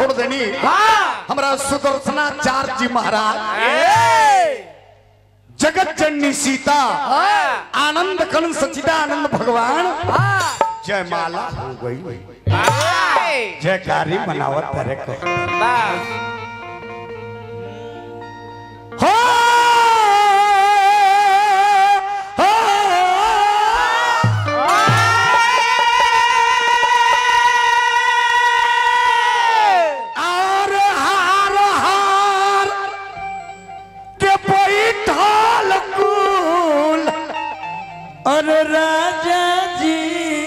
छोड़ देनी हमरा सुदर्शनाचार्य जी महाराज जगत जननी सीता आनंद कन सचिदानंद भगवान जयमाला हो गई जयकारी मनावत करे को हो हो आर हार हार के बैठल कुल अरे राजा जी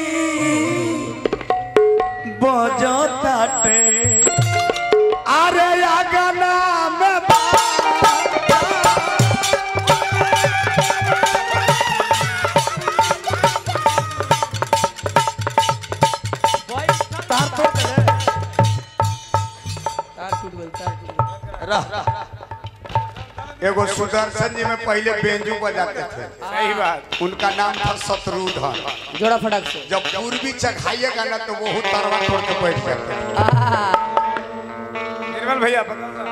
बजताटे अरे अगना में तार तो चले तार टूट गई तार टूट गई रह एगो सुदर्शन जी में पहले बेंजू बजाते थे सही बात उनका नाम था शत्रुधन जोड़ा फटाक से जब पूर्वी चढ़ाइएगा ना तो वो तरवा तोड़ के बैठ जाते हैं। आहा, निर्मल भैया बताओ ना।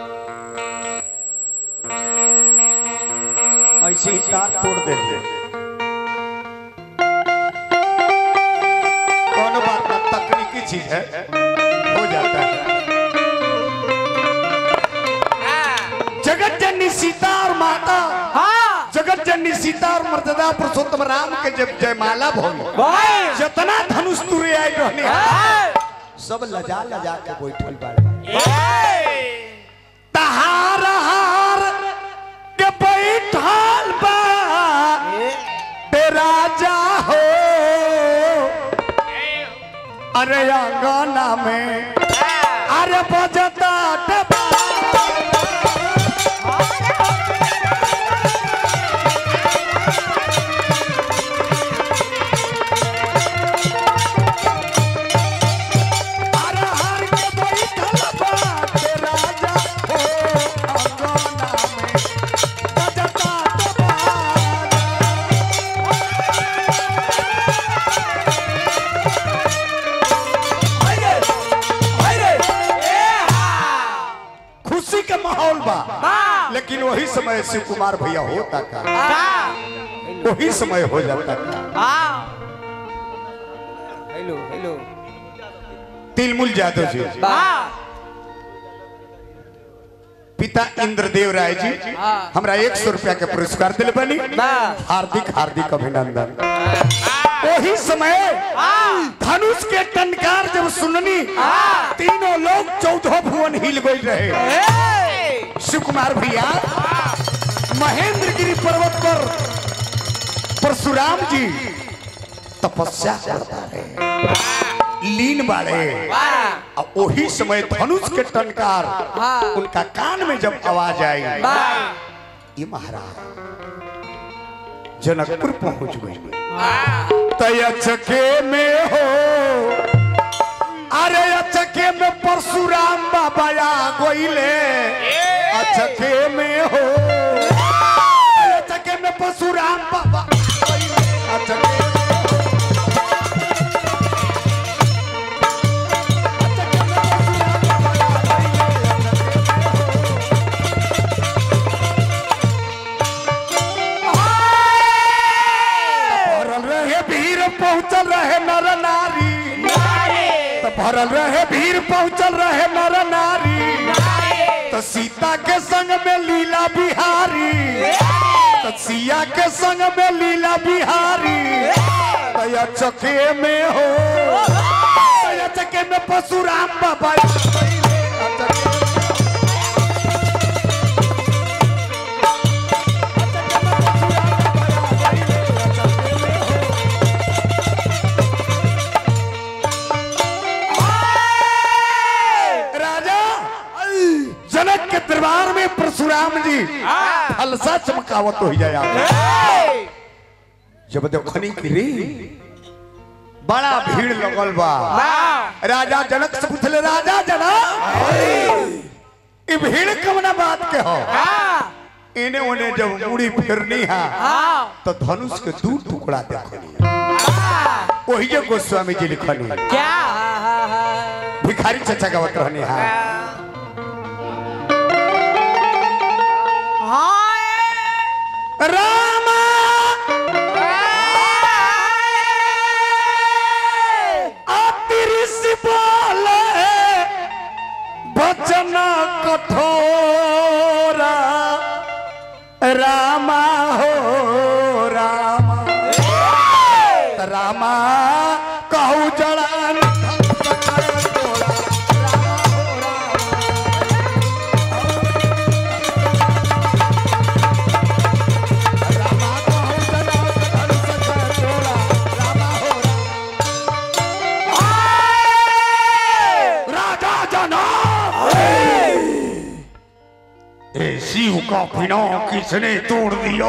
ऐसे ही तार तोड़ देते कौन बात ना तकनीकी चीज है हो जाता है जगत जननी सीता और माता जगत जननी सीता और मर्यादा पुरुषोत्तम राम के जब जयमाला भोगी जितना धनुष तुरे आई रहने सब लजा लजा के बैठल बाड़े तहार हार के बैठल बा ते राजा हो अरे अंगना में अरे बजता डबा अरे हार के बैठल बा ते राजा हो अंगना में बजता डबा खुशी के माहौल बा लेकिन वही समय शिव कुमार भैया होता का वही समय हो जाता का हेलो हेलो तिलमुल यादव जी पिता इंद्रदेव राय जी हाँ। हमरा एक सौ रुपया के पुरस्कार दिल बनी वाह। हार्दिक हार्दिक अभिनंदन वही समय धनुष के टनकार जब सुननी तीनों लोग चौदह भुवन हिल गई रहे शिव कुमार भैया महेंद्र गिरी पर्वत पर परशुराम जी तपस्या करता रहे लीन बाड़े और वही समय धनुष के टनकार हाँ। उनका कान में जब आवाज आई वाह। ये महाराज जनकपुर पहुंच गई तयचके में हो अरे अचके में परशुराम बाबा आ गईले अचके में हो अरे अचके में परशुराम बाबा आ गइले। अचके में हो। अचके में परशुराम बाबा आ गइले। अचके में हो। भरल रहे भीड़ पहुंचल रहे नर नारी तो भरल रहे भीड़ पहुंचल रहे नर नारी तो सीता के संग में लीला बिहारी तो सिया के संग में लीला बिहारी तो या चके में हो तो या चके में परशुराम बाबा आ गइले। आ चके में- राजा जनक के दरबार में परशुराम जी फलसा चमकावत हो जाए जब देखनी की रे बड़ा भीड़ लगल बा राजा जनक से पूछले राजा जनक ई भीड़ कवना बात के हो इने ओने जब मुड़ी फिरनी है तो धनुष के दू टुकड़ा देखनी वही जो गोस्वामी जी लिखनी क्या भिखारी चचा गावत रहनी हा रामा अतिरिस बोले वचन कठोरा रामा हो रामा त रामा कहू जड़ान राजा जनाब ए शिव का पिना किसने तोड़ दिया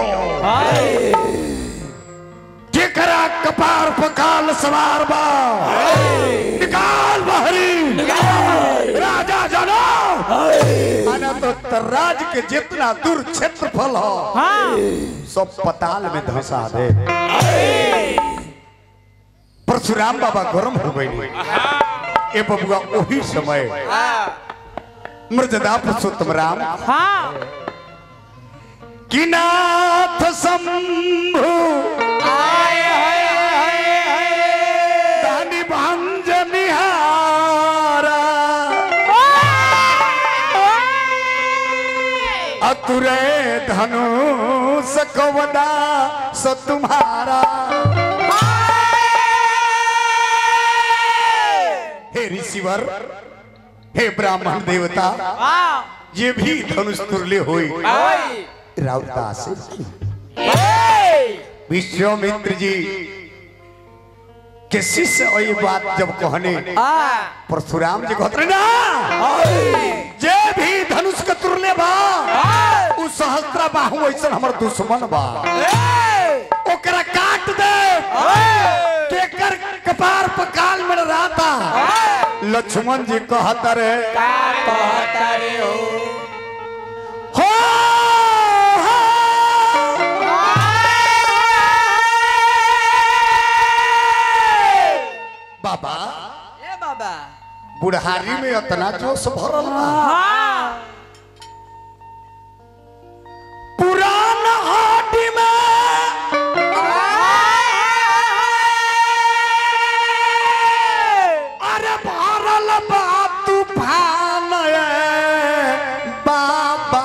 जेकरा कपार पकाल सवार बा निकाल बहरी राजा जानो आना तो तराज के जितना दूर क्षेत्रफल हो सब पताल में धंसा दे परशुराम बाबा गरम हो गई ए बबुआ वही समय मृजदा पुरुषोत्तम राम कि नाथ शंभु दानी भंज निहारा अतुरे धनुष कवदा स तुम्हारा हे ऋषिवर हे ब्राह्मण देवता ये भी धनुष तुल्य हुई राउदास विश्वामित्र जी के शिष्य और ये बात जब कहने परशुराम जी कहते रहे ना जे भी धनुष के तुरले बा उ सहस्त्र बाहु ऐसा हमर दुश्मन बा ओकरा काट दे केकर कपार पर काल में रहता लक्ष्मण जी कहता रे हो हो बाबा ए बाबा बुढ़ारी में इतना जोश भरल बा पुरान हाटी में अरे भरल बा तूफान ए बाबा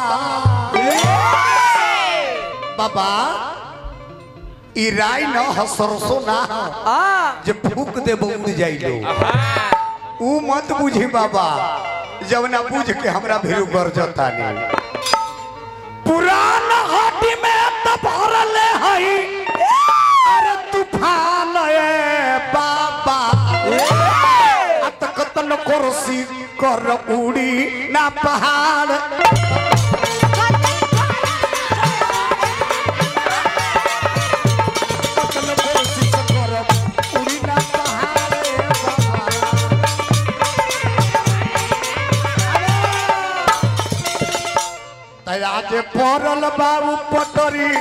बाबा ई राय न ह सरसो ना ह जे फूक दे उड़ जाई लो ऊ मत बुझी बाबा जब ना बुझ के हमरा भीरू गरजता नहीं पुरान हाटी में त भरल हई अरे तूफान ए बाबा अतकतन कुर्सी कर उड़ी ना पहाड़ अतकतन कुर्सी से कर उड़ी ना पहाड़ ए बाबा। आज पड़ल बाबू पटरी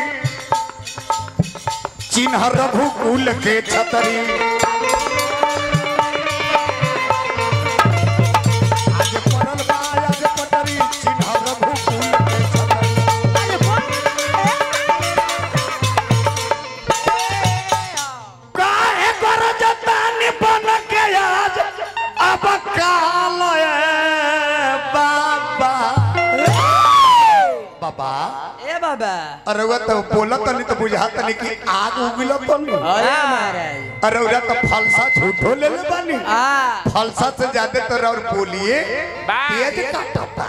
चिन्ह रघुकुल के छतरी आज पड़ल बा आज पटरी चिन्ह रघुकुल के छतरी काहे गरजतानी बन के आज अब काल ए बाबा बाबा ए बाबा अरे वो तो बोलत नहीं तो बुझात नहीं कि आग उगल तो नहीं अरे महाराज अरे उरा तो फलसा झूठो ले ले बानी आ फलसा से ज्यादा तो और बोलिए तेज काटता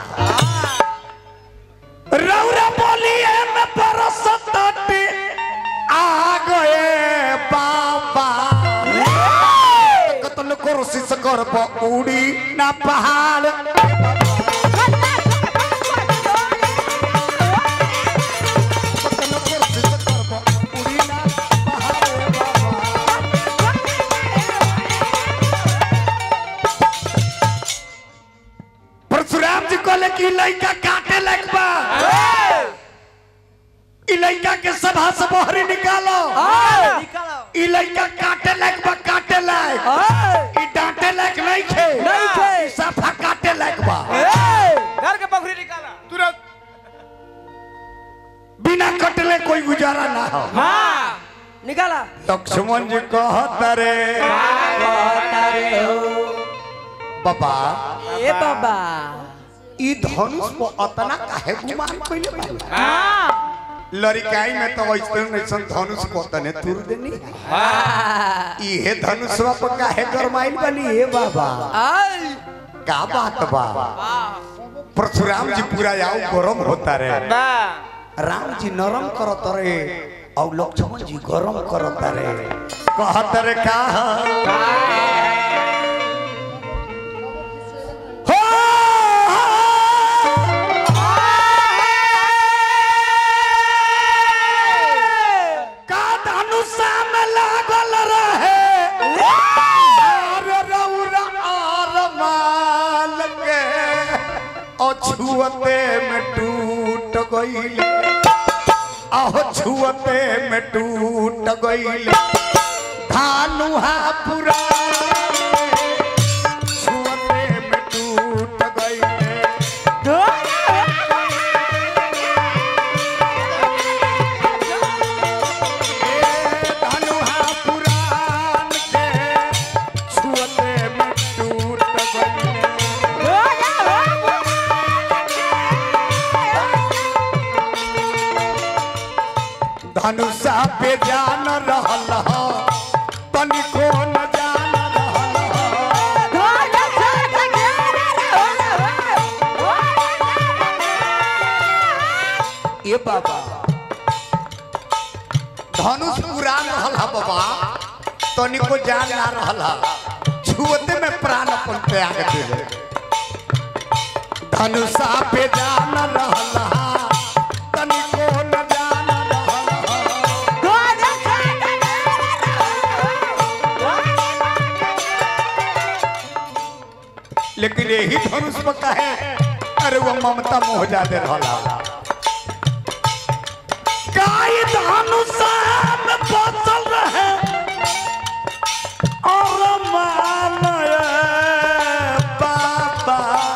रौरा बोलिए में परसतटी आ गए बाबा कतल कोशिश कर प उड़ी ना पहाड़ कतल कोशिश कर प उड़ी ना पहाड़ बाबा परशुराम जी कहले कि ई लड़का काटे लगबा ई लड़का के सभा से बहरी निकालो निकालो ई लड़का काटे लगबा काटे लायक ई डांटे लायक नहीं खे नहीं खे। ई लक्ष्मण जी कहत रे बाबा ए बाबा ई धनुष को अतना काहे गुमान कइले बा लड़काई में तो ऐसे ऐसन धनुष को तने तुर देनी इहे धनुषवा पर काहे गरमाइल बनी हे बाबा आई का बात बा परशुराम जी पूरा आओ गरम होता रे राम जी नरम करत रे और लक्ष्मण जी गरम करत रे कहत रे का हो का धनुषा में लागल रहे आर रौरा आर माल के अछुअते में टूट गईल आहो छुअते में टूट गईल धानुहा पुरा छुअते में टूट गईल धनुहा पुराण के छुअते में टूट गईल धनुषा पे जान रहल ह तनिको न जान रहल ह ए बाबा धनुष पुरान रहल ह बाबा तनिको जान ना रहल ह छुअते में प्राण अपन त्याग दिले धनुषा पे जान रहल ह तनिको न जान रहल ह लेकिन यही धनुष पर कहे अरे वो ममता मोह जाते रहला काई धनुष में बचल रहे और मानय बाबा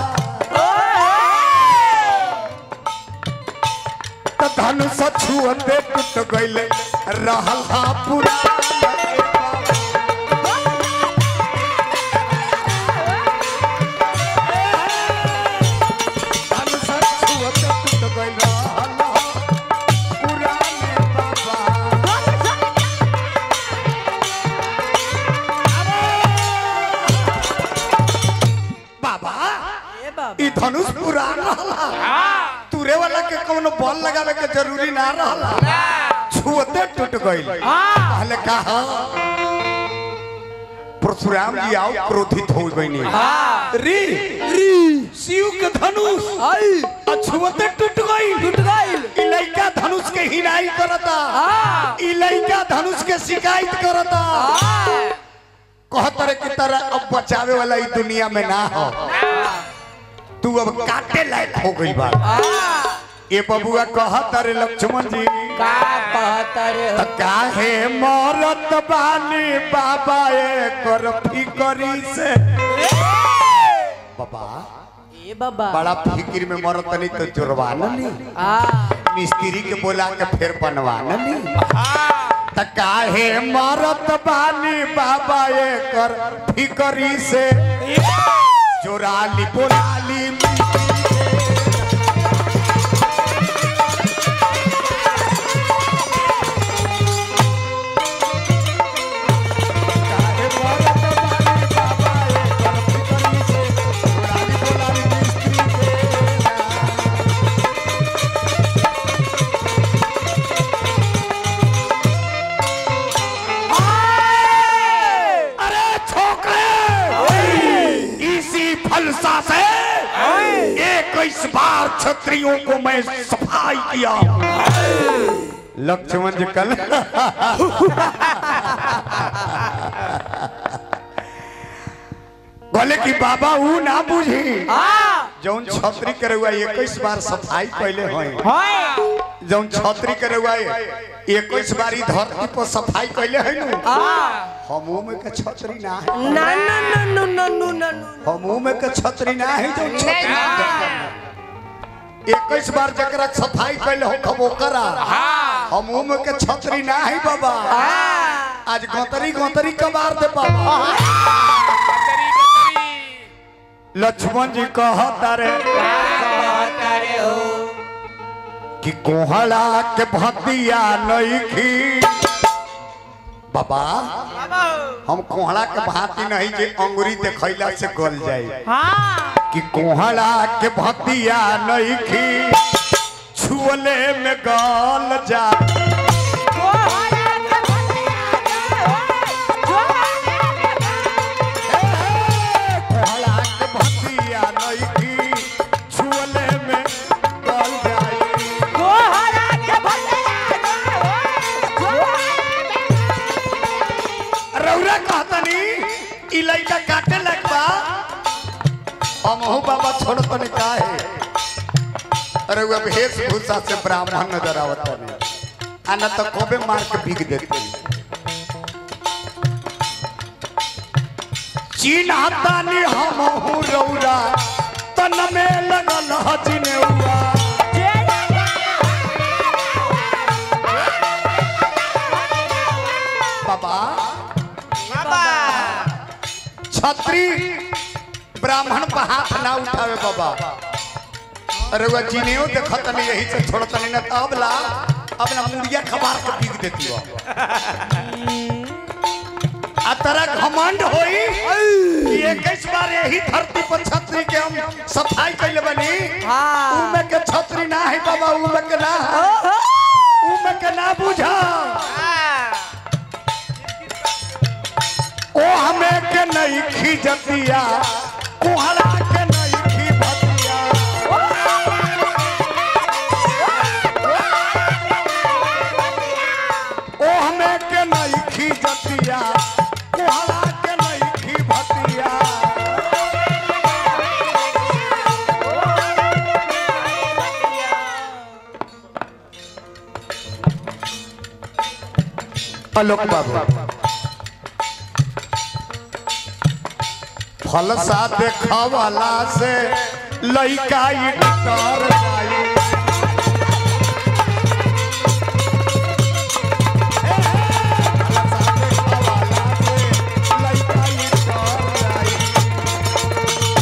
त धनुष छुअते टूट गइले रहल हा पूरा धनुष छुअते टूट गइल रहल हा पुराने बाबा बाबा ए बाबा ई धनुष पुरान रहला तुरे वाला के कोनो बल लगावे के जरूरी ना रहला छुअते टूट गइल पहले कहा परशुराम जी आओ क्रोधित हो गइनी री री शिव के धनुष आई छुअते टूट गइल टूट गइल ई लइका धनुष के हिनाई करता हाँ। ई लइका धनुष के शिकायत करता हाँ। कहतर की तरह अब बचावे वाला ई दुनिया में ना हो तू अब काटे लायक हो गई बा हाँ। ये बबुआ कहत रे लक्ष्मण जी का कहतर त काहे मरत बानी बाबा एकर फिकरी से बाबा ए बाबा बड़ा फिक्र में मरत नहीं तो जुड़वा ली हाँ मिस्त्री के बोला के फिर बनवा ली त काहे मरत बानी बाबा एकर फिकरी से जोराली बोलाली काहे मरत बानी बाबा एकर फिकरी से जोराली बोलाली मिस्त्री के अरे छोकरे इसी फलसा से इक्कीस बार क्षत्रियों को मैं सफाई किया लक्ष्मण जी कल बोले कि बाबा ऊ ना बुझी हाँ जौन छतरी करे हुआ इक्कीस बार सफाई कैले हैं हाँ जौन छतरी करे हुआ इक्कीस बार ई धरती पर सफाई कैले है नु हाँ हमू में के छतरी ना है ना ना ना ना ना ना ना ना हमू में के छतरी ना है जो छतरी इक्कीस बार जकरा सफाई कैले हो खबो करा हमू में के छतरी ना है बाबा हाँ आज गोतरी गोतरी कबार दे बाबा कतरी कतरी लक्ष्मण जी कहता रे कि कोहड़ा के भतिया नहीं खी बाबा हम कोहड़ा के भांति नहीं जे अंगुरी देखैला से गल जाए कि कोहड़ा के भतिया नहीं खी छुअले में गल जा कोहड़ा के भतिया नहीं खी छुअले में गल जाए रौरा कहतनी ई लइका काटे लगबा हमहू बाबा छोड़ तनी काहे अरे वो वेशभूषा से ब्राह्मण नजर आवत नहीं आना तो कोबे मार के भीग देते चिन्हतानी हमहू रौरा तन में लगल हजिने हुआ बाबा छत्री ब्राह्मण पर हाथ ना उठावे बाबा अरे वो जीनियो देखत नहीं यही से छोड़त नहीं ना तब ला अपना मुड़िया खबार के पीक देती हो आ तरह घमंड होई कि इक्कीस बार यही धरती पर छतरी के हम सफाई कैले बनी उमे के छतरी ना है बाबा उमे के ना है उमे के ना बुझा ओ हमें के नहीं खींचतिया कुहरा के नहीं खींचतिया ओ हमें के नहीं खींचतिया कुहरा के नहीं खींचतिया आलोक बाबू फल सा देखवाला से लइका ई डर जाई हे, हे, फल सा देखवाला से लइका ई डर जाई।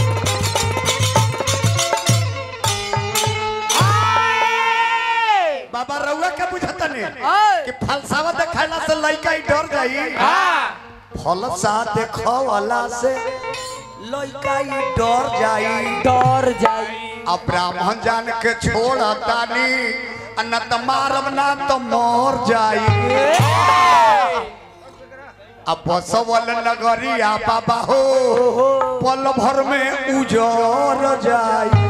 बाबा रउआ के बुझता नहीं कि फलसावा देखाला से लइका ई डर जाई फलसा देखवाला से लइका ई डर जाई डर जाई अब ब्राह्मण जान के छोड़तानी आ न त मारब ना तो मर जाई अब बसवल नगरिया बाबा हो पल भर में उजर जाई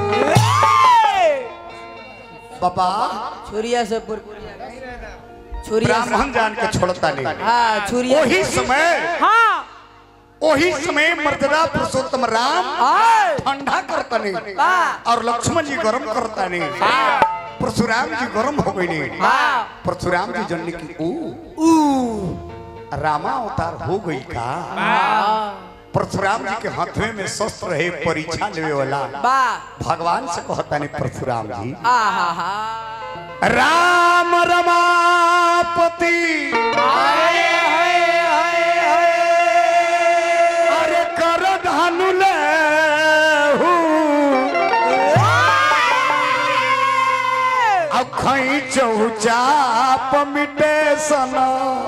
बाबा छुरिया से पुर छुरिया से ब्राह्मण जान के छोड़तानी हाँ छुरिया वही समय हाँ वही समय मर्यादा पुरुषोत्तम राम हाँ ठंडा करतनी हाँ। और लक्ष्मण जी गरम करतनी परशुराम जी गरम हो गई हाँ परशुराम जी जनने की ओ रामा अवतार हो गई का परशुराम जी के हाथवे में शस्त्र रहे परीक्षा लेवे वाला बा भगवान से कहता नहीं परशुराम जी आ हा हा राम रमापति अरे कर धनु ले अखई चौचाप मिटे सना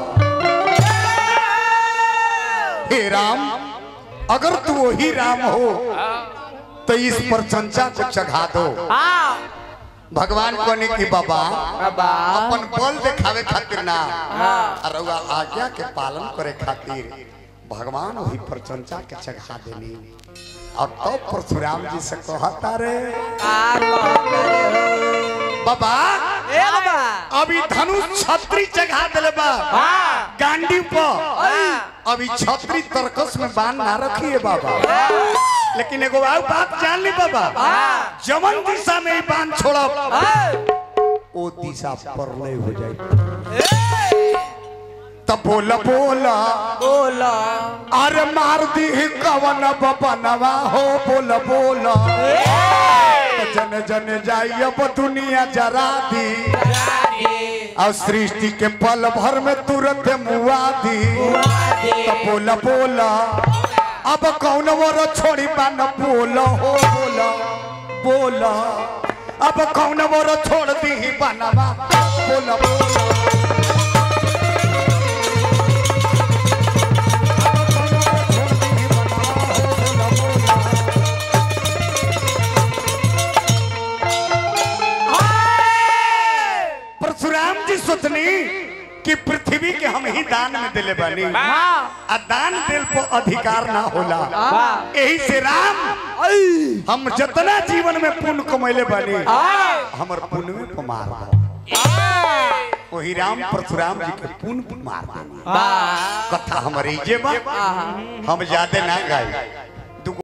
हे राम अगर तू वही राम हो तो इस पर चंचा को चढ़ा दो हाँ भगवान कहने की बाबा बाबा अपन बल दिखावे खातिर ना हाँ। और रउआ आज्ञा के पालन करे खातिर भगवान वही पर चंचा के चढ़ा देनी और तब तो परशुराम जी से कहता रे का कहता रे हो बाबा ए बाबा अभी धनुष छत्री चढ़ा दिले बा हाँ गांडी पर हाँ अभी छत्री तरकस में बांध ना रखिए बाबा लेकिन एगो और बात जान ली बाबा हाँ। जमन दिशा में ही बांध छोड़ब हाँ ओ दिशा परलय हो जाए तब बोला बोला बोला अरे मार दी कवन बपनवा हो बोला बोला जन जन जाई अब दुनिया जरा दी और सृष्टि के पल भर में तुरंत मुआ दी तो बोला बोला अब कौन मोर छोड़ी बान बोला हो बोला बोला अब कौन मोर छोड़ दी बनवा बोला बोला परशुराम जी सोचनी कि पृथ्वी के हम ही दान में दिले बानी आ दान दिल पर अधिकार ना होला यही से राम हम जितना जीवन में पुण्य कमैले बानी हमर पुण्य में पमार वही राम परशुराम जी के पुण्य मार कथा हमारे जे बा हम ज्यादा ना गाई